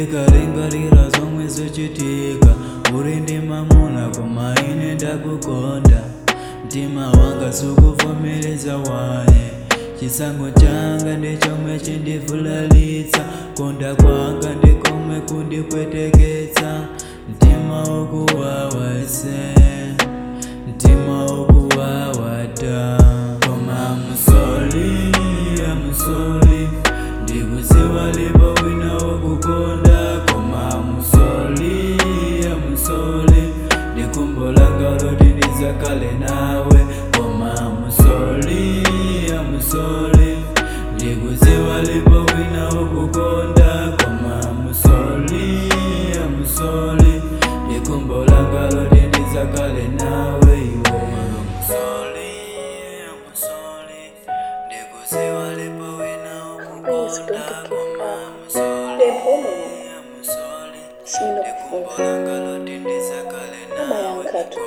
ndikalingalira zomwe zochitika uli ndi mamuna koma ine ndakukonda mtima wanga sukuvomereza waye chisango changa ndi chomwe chindivulalitsa konda kwanga ndi komwe kundipweteketsa mtima ukuwawa ese mtima ukuwawa ta koma musoli amusoli ndikuziwa lipo wina wokukonda koma musoli amusoli ndikumbolanga loti ndizakale nawe koma musoli amusoli ndikuziwa lipo wina wokukonda koma musoli amusoli ndikumbolanga loti ndizakale nawe iwe musoli amusoli ndikuziwa lipo wina Please don't wokukonda give koma up. musoli Stay home. amusoli Sinokufunza. Ama yanga tu.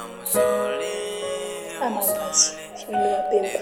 Ama basi. Nimewapenda.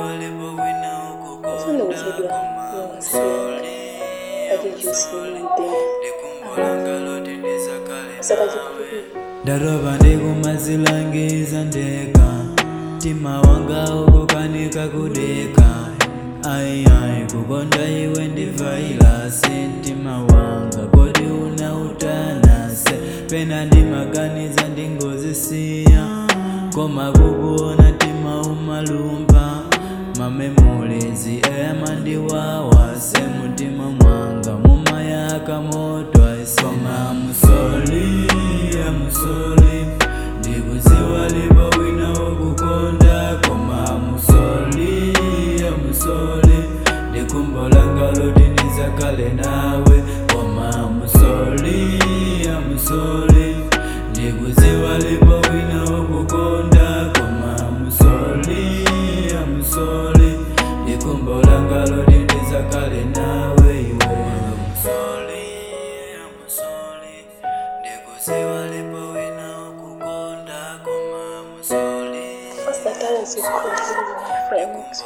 Sina uzidwa. Niwasili. Ajijusi nimpenda. Sakajikurubi. ndaroba ndikumazilangiza ndeka mtima wanga ukukanika kudeka ayiayi kukonda iwe ndivailasi mtima wanga kodi una utanase pena ndimaganiza ndingozisiya koma kukuona tima umalumba mamemulezi eyamandiwawase mutima mwanga mumayaka moto aisoma musoli amusoli ndikuziwa lipo wina wokukonda koma musoli amusoli ndikumbolanga loti ndizakale nawe koma musoli amusoli ndikuziwa lipo wina wokukonda koma musoli amusoli ndikumbolanga loti ndizakale nawe iwe musoli amusoli ndikuziwa lipo wina wokukonda koma musoli First, that I was recording with my friends.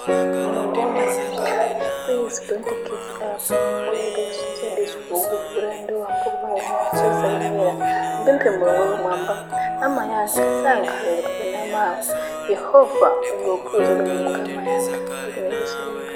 Please don't give up. Only to this book, brand wa mbuga social media. Mbimpe mwewe mwamba. Ama yanka sanga kubina mawe. Yehova ngokuza n'umugama yanka.